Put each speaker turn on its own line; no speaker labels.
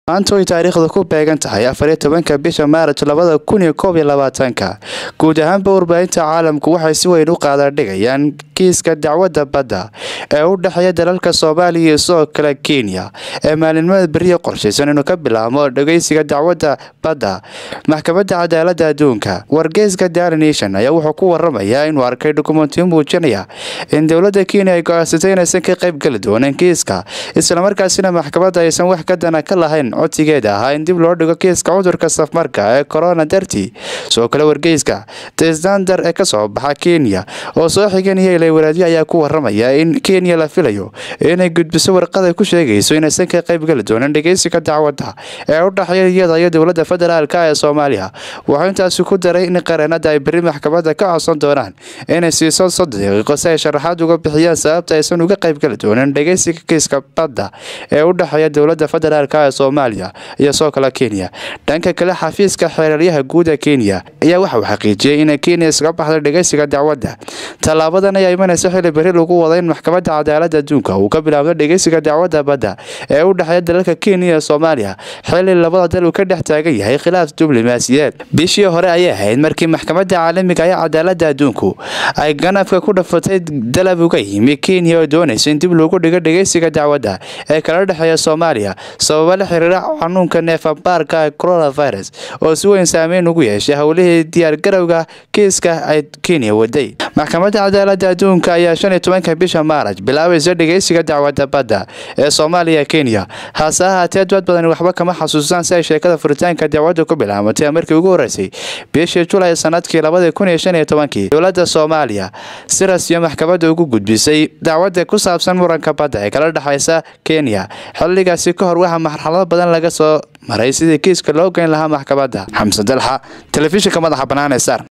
maanta way taariikhda ku beegan tahay afariyo tobanka bisha maaraj labada kun iyo koob iyo labaatanka guud ahaanba warbaahinta caalamku waxay si weyn u qaadadhigayaan kiiska dacwadda badda ee u dhexeeya dalalka soomaaliya iyo sidoo kale kenya ee maalinimada beriya qorshaysan inuu ka bilaabmo dhageysiga dacwadda badda maxkamadda cadaaladda adduunka wargeyska daily nation ayaa wuxuu ku waramayaa inuu arkay dukumentiyo muujinaya in dowladda kenya ay go-aansatay inaysan ka qayb geli doonin kiiska islamarkaasina maxkamadda aysan wax ka dana ka lahayn codsigeeda ahaa in dib loo dhigo kiiska cudurka safmarka ee corona dartii sidoo kale wargeyska tesdander ee kasoo baxa kenya oo soo xiganaya ilawaraadyo ayaa ku waramaya in kenya la filayo inay gudbiso warqada ku sheegayso inaysan ka qayb geli doonin dhegeysiga dacwadda ee u dhexeeya iyada iyo dowladda federaalk ee soomaaliya wuxuu intaasi ku daray in qareenada ay beri maxkamadda ka codsan doonaan inay siiso soddon daqiiqo si ay sharaxaad uga bixiyaan sababta aysan uga qayb geli doonin dhegeysiga kiiska badda ee u dhexeeya dowladda federaalk ee soomaaliya iyo soo kale kenya dhanka kale xafiiska xeeraryaha guud ee kenya ayaa waxauu xaqiijiyey in kenya iskaga baxday dhegeysiga dacwadda tallaabadan ayaa imanaysa xili beri lagu wada in maxkamadda cadaaladda adduunka uu ka bilaabdo dhegeysiga dacwadda badda ee u dhexeeya dalalka kenya iyo soomaaliya xili labada dal uu ka dhex taagan yahay khilaaf diblomaasiyeed bishii hore ayay ahayd markii maxkamadda caalamiga ee cadaaladda adduunku ay ganafka ku dhafatay dalab uga yimi kenya oo doonaysa in dib loogu dhigo dhegeysiga dacwadda ee kala dhexeeya soomaaliya sababa la xiriira xanuunka neefabaarka ee coronavirus oo si weyn saameyn ugu yeeshay howlihii diyaargarowga kiiska ay kenya waday maxkamadda cadaaladda adduunka ayaa shan iyo tobanka bisha maaraj bilaabaysa dhegeysiga dacwadda badda ee soomaaliya kenya hase ahaatee dad badan waxba kama xasuustaan si ay sheekada furitaanka dacwadda ku bilaabatay markii ugu horeysay bishii julay sanadkii labadii kun iyo shan iyo tobankii dowladda soomaaliya si rasmiya maxkamadda ugu gudbisay dacwadda ku saabsan muranka badda ee kala dhexaysa kenya xilligaasi ka hor waxaa marxalado badan laga soo maray sidii kiiska loo geyn lahaa maxkamadda xamse dalxa telefishinka madaxa bannaan ee sar